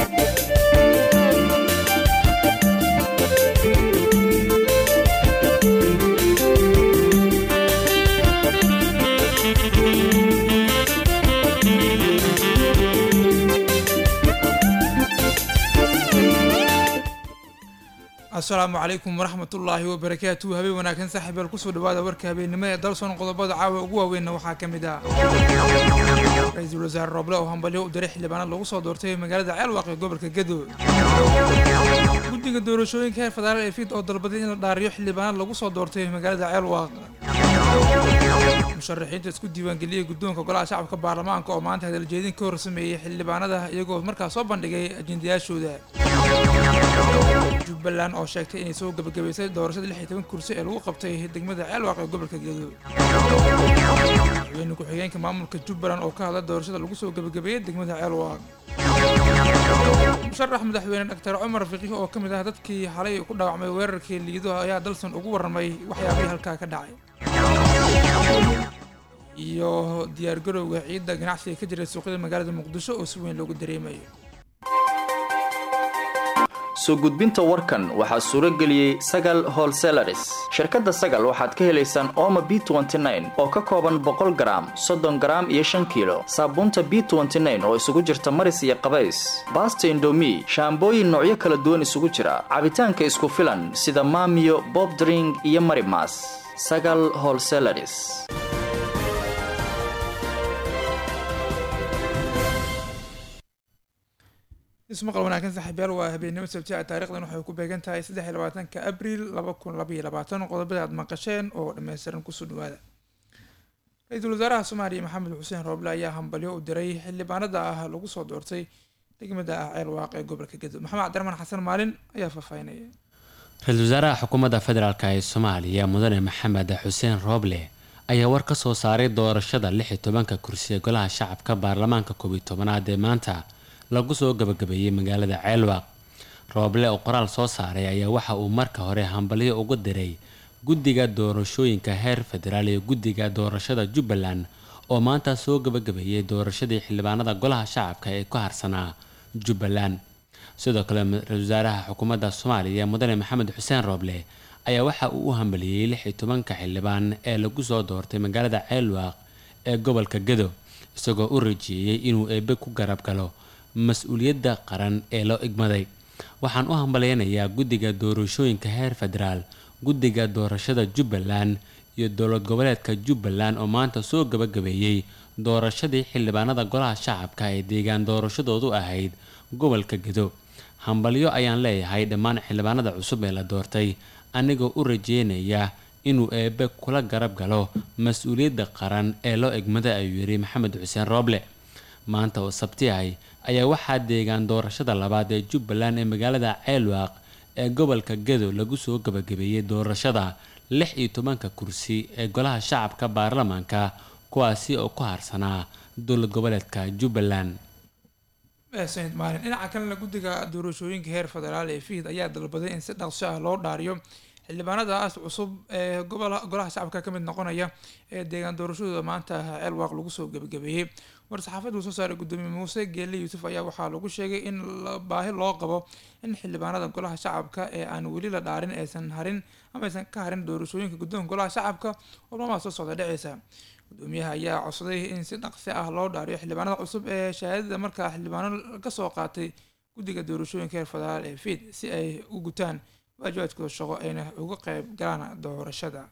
asalaamu calaykum waraxmatullaahi wabarakaatuhu habeen wanaagsan saaxiibyaal kusoo dhawaada warka habeennimo ee dalsoon qodobada caawa ugu waaweynna waxaa ka mid ah ra-iisul wasaare rooble oo hambalyo u diray xildhibaanad lagu soo doortay magaalada ceelwaaq ee gobolka gedo guddiga doorashooyinka heer federaal ee fiid oo dalbaday in la dhaariyo xildhibaanad lagu soo doortay magaalada ceelwaaq musharaxiinta isku diiwaangeliyey guddoonka golaha shacabka baarlamaanka oo maanta hadaljeedin ka hor sameeyey xildhibaanada iyagoo markaas soo bandhigay ajendayaashooda jubbaland oo sheegtay inay soo gebagabaysay doorashada lix iyo toban kursi ee lagu qabtay degmada ceelwaaq ee gobolka gedo madaxweyne ku-xigeenka maamulka jubbaland oo ka hadla doorashada lagu soo gebagabeeyey degmada ceelwaaq musharax madaxweyne doctor cumar fiqiih oo ka mid ah dadkii xalay ku dhaawacmay weerarkii liido ayaa dalsan ugu warramay waxyaabihii halkaa ka dhacay iyo diyaargarowga ciidda ganacsiga ka jira suuqyada magaalada muqdisho oo si weyn loogu dareemayo soo gudbinta warkan waxaa suuro geliyey sagal holselaris shirkadda sagal waxaad ka helaysaan ooma b oo ka kooban boqol garaam soddon garaam iyo shan kiilo saabuunta b oo isugu jirta maris iyo qabays baasta indomi shaambooyin noocyo kala duwan isugu jira cabitaanka isku filan sida maamiyo bobdring iyo marimas sagal holselaris ismaqal wanaagsan saaxiibyaal waa habeennimo sabti ah taarikhdan waxay ku beegan tahay saddex iyo labaatanka abriil laba kun laba iyo labaatan qodobada aad maqasheen oo dhammaystiran kusoo dhawaada ra-iisul wasaaraha soomaaliya maxamed xuseen rooble ayaa hambalyo u diray xildhibaanada ah lagu soo doortay degmada ah ceelwaaq ee gobolka gedo maxamed cabdiraxmaan xasan maalin ayaa faahfaahinaya ra-iisul wasaaraha xukuumadda federaalk ee soomaaliya mudane maxamed xuseen rooble ayaa war ka soo saaray doorashada lix iyo tobanka kursi ee golaha shacabka baarlamaanka koob iyo tobanaad ee maanta lagu soo gabagabeeyey magaalada ceelwaaq rooble oo qoraal soo saaray ayaa waxa uu marka hore hambalyo uga diray guddiga doorashooyinka heer federaal iyo guddiga doorashada jubbaland oo maanta soo gabagabeeyey doorashadii xildhibaanada golaha shacabka ee ku harsanaa jubbaland sidoo kale ra-isul wasaaraha xukuumadda soomaaliya mudane maxamed xuseen rooble ayaa waxa uu u hambaliyey lix iyo tobanka xildhibaan ee lagu soo doortay magaalada ceelwaaq ee gobolka gedo isagoo u rajeeyey inuu eebe ku garab galo mas-uuliyadda qaran ee loo igmaday waxaan u hambaleynayaa guddiga doorashooyinka heer federaal guddiga doorashada jubbaland iyo dowlad goboleedka jubbaland oo maanta soo gabagabeeyey doorashadii xildhibaanada golaha shacabka ee deegaan doorashadoodu ahayd gobolka gedo hambalyo ayaan leeyahay dhammaan xildhibaanada cusub ee la doortay anigoo u rajeynaya inuu eebe kula garab galo mas-uuliyadda qaran ee loo egmaday ayuu yidhi maxamed xuseen rooble maanta oo sabti ahay ayaa waxaa deegaan doorashada labaad ee jubbaland ee magaalada ceelwaaq ee gobolka gedo lagu soo gabagabeeyey doorashada lix iyo tobanka kursi ee golaha shacabka baarlamaanka kuwaasi oo ku harsanaa dowlad goboleedka jubbaland sanid maalin dhinaca kalena guddiga doorashooyinka heer federaal ee fiid ayaa dalbaday in si dhaqso ah loo dhaariyo xildhibaanadaas cusub ee golaha shacabka ka mid noqonaya ee deegaan doorashadooda maanta ceelwaaq lagu soo gebagabeeyey war-saxaafadda uu soo saaray gudoomiye muuse geelle yuusuf ayaa waxaa lagu sheegay in baahi loo qabo in xildhibaanada golaha shacabka ee aan weli la dhaarin aysan harin ama aysan ka harin doorashooyinka guddoonka golaha shacabka oo maamaha soo socda dhaceysa gudoomiyaha ayaa codsaday in si dhaqsi ah loo dhaariyo xildhibaanada cusub ee shahaadada markaa xildhibaano kasoo qaatay guddiga doorashooyinka heer federaal ee fiid si ay u gutaan waajibaadkooda shaqo ayna uga qeyb galaan doorashada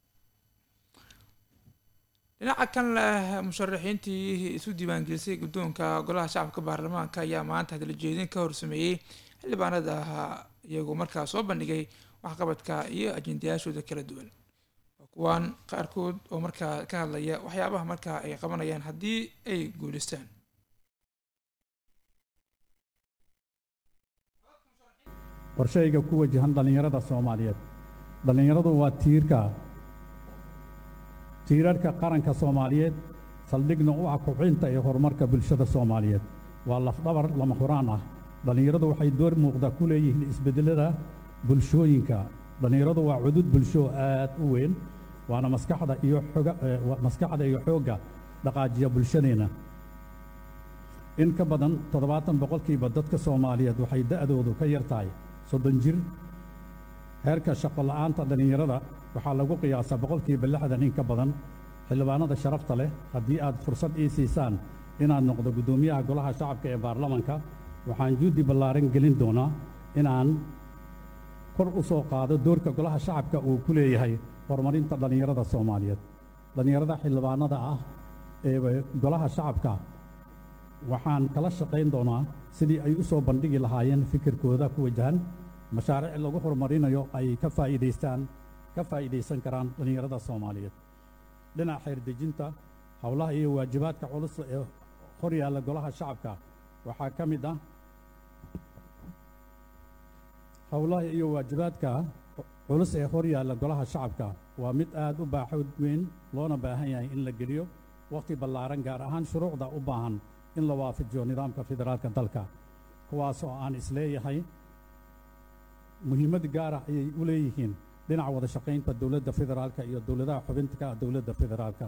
dhinaca kan leh musharaxiintii isu diiwaangelisay guddoonka golaha shacabka baarlamaanka ayaa maanta hadaljeedin ka horsameeyey xildhibaanada iyagoo markaa soo bandhigay waxqabadka iyo ajendayaashooda kala duwan kuwaan qaarkood oo markaa ka hadlaya waxyaabaha markaa ay qabanayaan haddii ay guuleystaan qorshayga ku wajahan dhallinyarada soomaaliyeed dhallinyaradu waa tiirka tiirarhka qaranka soomaaliyeed saldhigna u ah kubcinta iyo horumarka bulshada soomaaliyeed waa lafdhabar lama huraan ah dhallinyaradu waxay door muuqda ku leeyihiin isbeddellada bulshooyinka dhallinyaradu waa cudud bulsho aad u weyn waana maskaxda iyo xoga maskaxda iyo xoogga dhaqaajiya bulshadeenna in ka badan toddobaatan boqolkiiba dadka soomaaliyeed waxay da'doodu ka yar tahay soddon jir heerka shaqo la'aanta dhallinyarada waxaa lagu qiyaasaa boqolkiiba lixdan in ka badan xildhibaanada sharafta leh haddii aad fursad ii siisaan inaad noqdo guddoomiyaha golaha shacabka ee baarlamanka waxaan juhdi ballaaran gelin doonaa inaan kor u soo qaado doorka golaha shacabka uu ku leeyahay horumarinta dhallinyarada soomaaliyeed dhallinyarada xildhibaanada ah ee golaha shacabka waxaan kala shaqayn doonaa sidii ay u soo bandhigi lahaayeen fikirkooda ku wajahan mashaariic lagu horumarinayo ay ka faa'iidaystaan ka faa'iidaysan karaan dhallinyarada soomaaliyeed dhinaca xeerdejinta howlaha iyo waajibaadka culus ee hor yaalla golaha shacabka waxaa ka mid ah howlaha iyo waajibaadka culus ee hor yaalla golaha shacabka waa mid aad u baaxood weyn loona baahan yahay in la geliyo wakhti ballaaran gaar ahaan shuruucda u baahan in la waafajiyo nidaamka federaalka dalka kuwaas oo aan isleeyahay muhiimad gaara ayay u leeyihiin dhinaca wada shaqaynta dowladda federaalka iyo dowladaha xubinta ka ah dowladda federaalka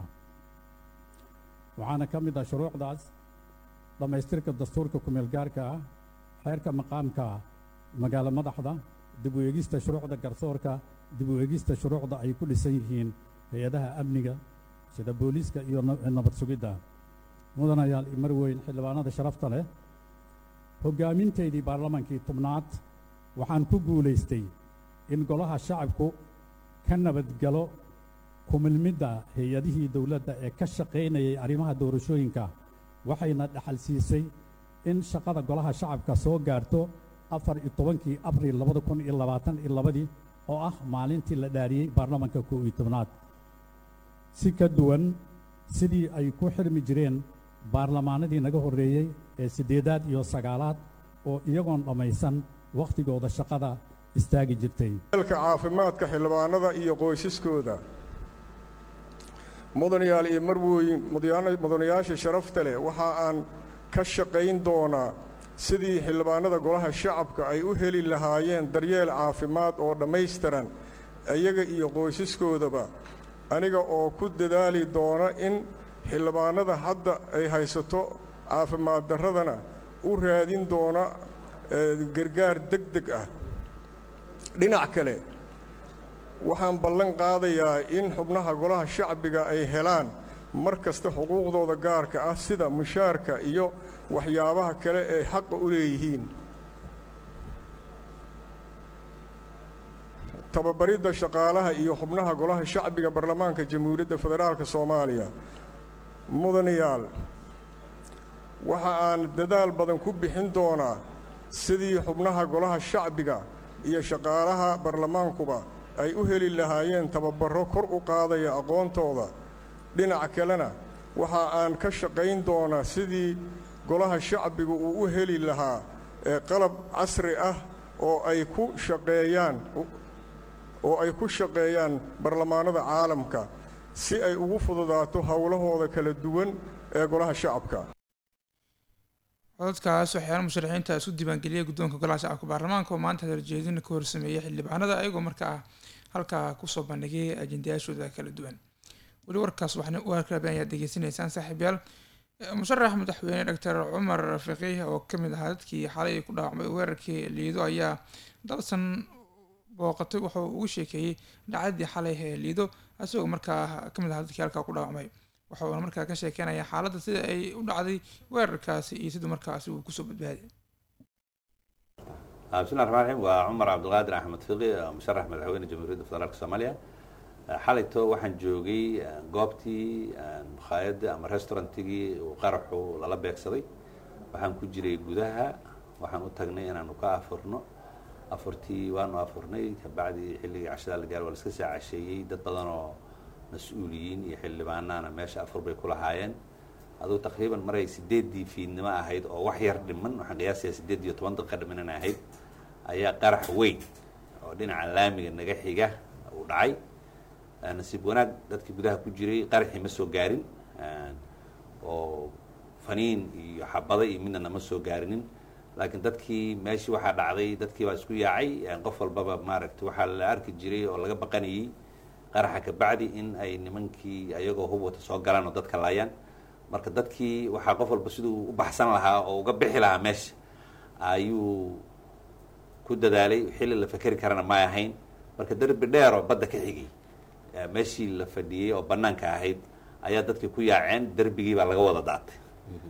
waxaana ka mid ah shuruucdaas dhammaystirka dastuurka kumeel gaarka ah xeerka maqaamka magaalo madaxda dib u eegista shuruucda garsoorka dib u eegista shuruucda ay ku dhisan yihiin hay-adaha amniga sida booliiska iyo nabad sugidda mudanayaal mar weyn xildhibaanada sharafta leh hoggaamintaydii baarlamankii tobnaad waxaan ku guulaystay in golaha shacabku ka nabadgalo kumilmidda hay-adihii dowladda ee ka shaqaynayay arrimaha doorashooyinka waxayna dhaxal siisay in shaqada golaha shacabka soo gaarto afar iyo tobankii abril labada kun iyo labaatan iyo labadii oo ah maalintii la dhaariyey baarlamanka kow iyo tobnaad si ka duwan sidii ay ku xirmi jireen baarlamaanadii naga horreeyey ee siddeedaad iyo sagaalaad oo iyagoon dhammaysan wakhtigooda shaqada istaagi jirtay dalka caafimaadka xildhibaanada iyo qoysaskooda mudanayaal iyo marwooyin mudanayaasha sharafta leh waxa aan ka shaqayn doonaa sidii xildhibaanada golaha shacabka ay u heli lahaayeen daryeel caafimaad oo dhammaystiran iyaga iyo qoysaskoodaba aniga oo ku dadaali doona in xildhibaanada hadda ay haysato caafimaad darradana u raadin doona gargaar deg deg ah dhinac kale waxaan ballan qaadayaa in xubnaha golaha shacbiga ay helaan mar kasta xuquuqdooda gaarka ah sida mushaarka iyo waxyaabaha kale ee xaqa u leeyihiin tababaridda shaqaalaha iyo xubnaha golaha shacbiga baarlamaanka jamhuuriyadda federaalka soomaaliya mudanayaal waxa aan dadaal badan ku bixin doonaa sidii xubnaha golaha shacbiga iyo shaqaalaha baarlamaankuba ay u heli lahaayeen tababarro kor u qaadaya aqoontooda dhinaca kalena waxa aan ka shaqayn doonaa sidii golaha shacbiga uu u heli lahaa ee qalab casri ah oo ay ku shaqeeyaan oo ay ku shaqeeyaan baarlamaanada caalamka si ay ugu fududaato howlahooda kala duwan ee golaha shacabka codadkaas waxyaala musharaxiinta isku diiwaangeliyay guddoonka golaha shacabka baarlamaanka oo maanta hadaljeedina ka horsameeyay xildhibaanada ayagoo markaa halkaa kusoo bandhigay ajendayaashooda kala duwan weli warkaas waxna u harkaaban ayaad degeysanaysaan saaxiibyaal musharax madaxweyne doctor cumar rafiiqi oo kamid ahaa dadkii xalay ku dhaawacmay weerarkii liido ayaa dalsan booqatay wuxuu ugu sheekeeyey dhacdadii xalay ee liido isagoo markaa kamid ahaa dadkii halkaa ku dhaawacmay waxauna markaa ka sheekeynaya xaaladda sida ay u dhacday weerarkaasi iyo siduu markaasi uu kusoo badbaaday bismi llahi raxmaan raxiim waa cumar cabdilqaadir axmed fiqi musharax madaxweyne jamhuuriyadda federaalka soomaaliya xalayto waxaan joogay goobtii makhaayadda ama restaurantigii uu qaraxu lala beegsaday waxaan ku jiray gudaha waxaan u tagnay inaanu ka afurno afurtii waanu afurnay kabacdii xilligii cashadaa la gaar waa la iska saa casheeyey dad badan oo mas-uuliyiin iyo xildhibaanaana meesha afur bay ku lahaayeen aduu taqriiban maray sideeddii fiidnimo ahayd oo wax yar dhiman waxaan qiyaasayaa sideed iyo toban daqiiqa dhiman inay ahayd ayaa qarax weyn oo dhinaca laamiga naga xiga uu dhacay nasiib wanaag dadkii gudaha ku jiray qaraxii ma soo gaarin oo faniin iyo xabada iyo midna nama soo gaarinin laakiin dadkii meeshii waxaa dhacday dadkii baa isku yaacay qof walbaba maaragta waxaa la arki jiray oo laga baqanayay qaraxa kabacdi in ay nimankii ayagoo hub wata soo galaan oo dadka laayaan marka dadkii waxaa qof walba siduu u baxsan lahaa oo uga bixi lahaa meesha ayuu ku dadaalay xilli la fekeri karana may ahayn marka derbi dheer oo badda ka xigay meeshii la fadhiyey oo banaanka ahayd ayaa dadkii ku yaaceen derbigii baa laga wada daatay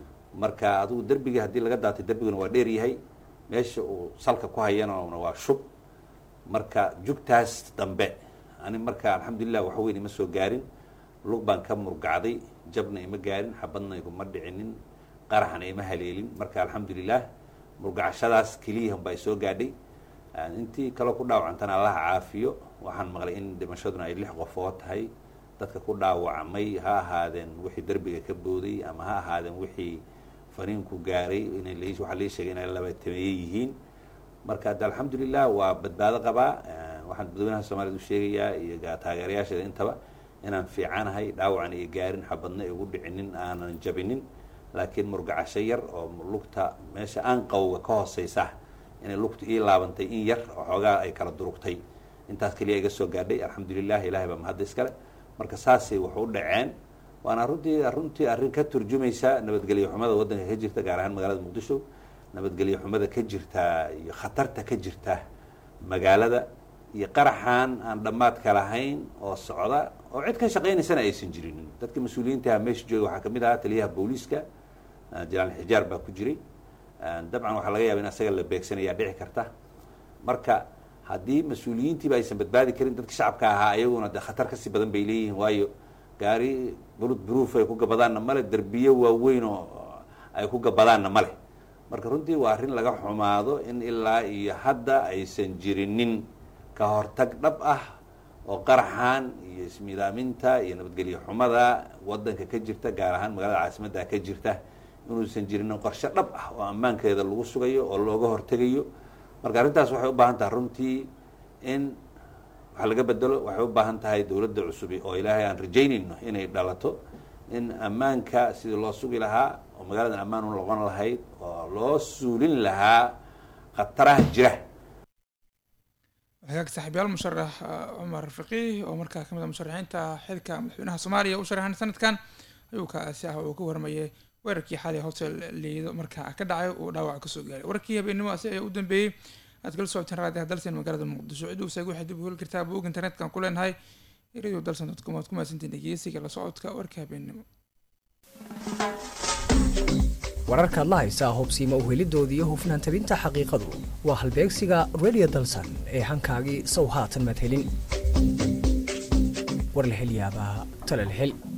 marka adigu derbigii haddii laga daatay derbiguna waa dheer yahay meesha uu salka ku hayana waa shub marka jugtaas dambe ani marka alxamdulilah waxa weyn ima soo gaarin lug baan ka murgacday jabna ima gaarin xabadna iguma dhicinin qaraxna ima haleelin marka alxamdulilah murgacashadaas keliyahan baa soo gaadhay intii kaloo ku dhaawacantana allaha caafiyo waxaan maqlay in dhimashaduna ay lix qofoo tahay dadka ku dhaawacmay ha ahaadeen wixii derbiga ka booday ama ha ahaadeen wixii faniinku gaaray ina waxaa lii sheegay inay labatameeye yihiin marka hadda alxamdulilah waa badbaado qabaa waxaan dadweynaha soomaaliyed u sheegayaa iyo taageerayaasheeda intaba inaan fiicanahay dhaawacan iyo gaarin xabadna igu dhicinin aanan jabinin laakiin murgacasho yar oo lugta meesha aanqawga ka hooseysa inay lugta ii laabantay in yar oo xoogaa ay kala durugtay intaas keliya iga soo gaadhay alxamdulilah ilahay baa mahadda iskale marka saasay wax u dhaceen waana runtii runtii arrin ka turjumaysa nabadgelyo xumada waddanka ka jirta gaar ahaan magaalada muqdisho nabadgelyo xumada ka jirta iyo khatarta ka jirta magaalada iyo qaraxan aan dhammaadka lahayn oo socda oo cid ka shaqaynaysana aysan jirinin dadka mas-uuliyiintaha meesha jooga waxaa kamid ahaa taliyaha booliiska jalaal xijaar baa ku jiray dabcan waxaa laga yaba in asaga la beegsanayaa dhici karta marka haddii mas-uuliyiintiiba aysan badbaadi karin dadka shacabka ahaa ayaguna de khatar kasii badan bay leeyihiin waayo gaari bulud bruuf ay ku gabadaanna male derbiyo waaweyn oo ay ku gabadaanna male marka runtii waa arrin laga xumaado in ilaa iyo hadda aysan jirinin ka hortag dhab ah oo qaraxan iyo ismidaaminta iyo nabadgelyo xumada waddanka ka jirta gaar ahaan magaalada caasimadda ka jirta inuusan jirinin qorshe dhab ah oo ammaankeeda lagu sugayo oo looga hortegayo marka arrintaas waxay u baahan tahay runtii in wax laga bedelo waxay u baahan tahay dowladda cusubi oo ilaahay aan rajaynayno inay dhalato in ammaanka sidii loo sugi lahaa oo magaaladan ammaan u noqon lahayd oo loo suulin lahaa khataraha jira hagaag saaxiibyaal musharax cumar fiqiih oo markaa kamid a musharaxiinta xilka madaxweynaha soomaaliya u sharaxan sanadkan ayuu kaasi ah uu ka warmayay weerarkii xalay hotel liido markaa ka dhacay uu dhaawac kasoo gaaray wararkii habeenimo asi ayaa u dambeeyey aad kala socoteen raadiyaha dalsan magaalada muqdisho cid uusaga waxay dib u heli kartaa buug internetka ku leenahay radio dalsan dot com waad ku mahadsantiin dhegeysiga la socodka warka habeenimo wararkaad la haysaa hubsiima uhelidoodii iyo hufnaan tabinta xaqiiqadu waa halbeegsiga radio dalsan ee hankaagii sow haatan madhelin war la hel yaabaa tala la hel